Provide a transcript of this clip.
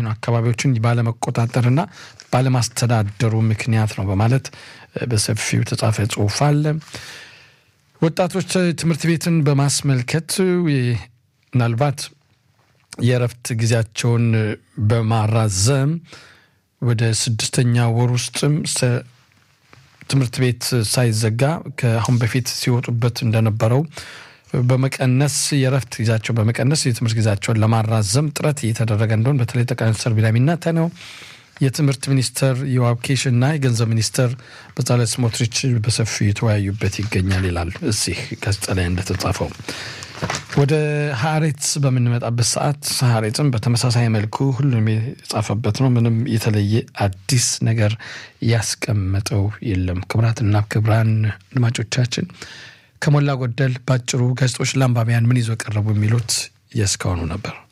ነው አካባቢዎችን ባለመቆጣጠርና ባለማስተዳደሩ ምክንያት ነው በማለት በሰፊው የተጻፈ ጽሁፍ አለ። ወጣቶች ትምህርት ቤትን በማስመልከት ምናልባት የእረፍት ጊዜያቸውን በማራዘም ወደ ስድስተኛ ወር ውስጥም ትምህርት ቤት ሳይዘጋ ከአሁን በፊት ሲወጡበት እንደነበረው በመቀነስ የእረፍት ጊዜያቸው በመቀነስ የትምህርት ጊዜያቸውን ለማራዘም ጥረት እየተደረገ እንደሆን በተለይ ጠቅላይ ሚኒስትር ቢንያሚን ኔታንያሁ የትምህርት ሚኒስተር ዮአብ ኪሽ እና የገንዘብ ሚኒስተር በጻለል ስሞትሪች በሰፊው የተወያዩበት ይገኛል ይላል እዚህ ጋዜጣ ላይ እንደተጻፈው። ወደ ሀሬትስ በምንመጣበት ሰዓት ሀሬትም በተመሳሳይ መልኩ ሁሉም የጻፈበት ነው። ምንም የተለየ አዲስ ነገር ያስቀመጠው የለም። ክቡራትና ክቡራን አድማጮቻችን ከሞላ ጎደል ባጭሩ ጋዜጦች ለአንባቢያን ምን ይዞ ቀረቡ የሚሉት የእስካሁኑ ነበር።